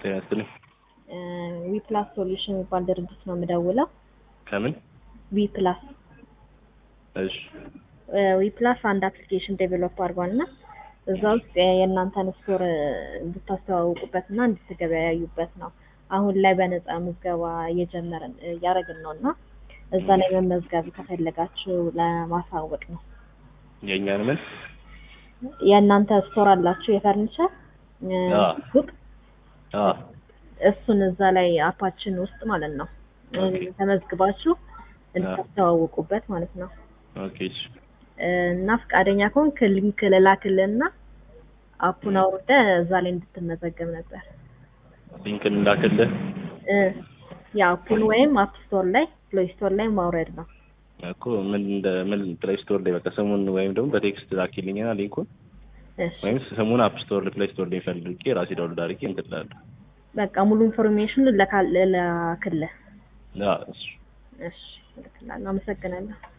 ጤና ይስጥልኝ። ዊ ፕላስ ሶሉሽን የሚባል ድርጅት ነው የምደውለው። ከምን? ዊ ፕላስ እሺ ዊ ፕላስ አንድ አፕሊኬሽን ዴቨሎፕ አድርጓል እና እዛ ውስጥ የእናንተን ስቶር እንድታስተዋውቁበት እና እንድትገበያዩበት ነው። አሁን ላይ በነፃ ምዝገባ እየጀመርን እያደረግን ነው እና እዛ ላይ መመዝገብ ከፈለጋችሁ ለማሳወቅ ነው። የእኛን ምን? የእናንተ ስቶር አላችሁ የፈርኒቸር አዎ። ሱቅ አዎ እሱን እዛ ላይ አፓችን ውስጥ ማለት ነው ኦኬ። ተመዝግባችሁ እንድታስተዋውቁበት ማለት ነው። ኦኬ እሺ እና ፈቃደኛ ከሆንክ ሊንክ ልላክልህና አፑን አውርደህ እዛ ላይ እንድትመዘገብ ነበር። ሊንክን እንዳክልህ እ የአፑን ወይም አፕ ስቶር ላይ ፕሌይ ስቶር ላይ ማውረድ ነው። እኮ ምን እንደ ምን ፕሌይ ስቶር ላይ በቃ ስሙን ወይም ደግሞ በቴክስት ላኪልኝና ሊንኩን እሺ ወይም ስሙን አፕ ስቶር ፕሌይ ስቶር ላይ ፈልጌ ራሴ ዳውንሎድ አድርጌ እንትን እላለሁ። በቃ ሙሉ ኢንፎርሜሽን ልላክልህ። አዎ እሺ እሺ እልክልሃለሁ። አመሰግናለሁ።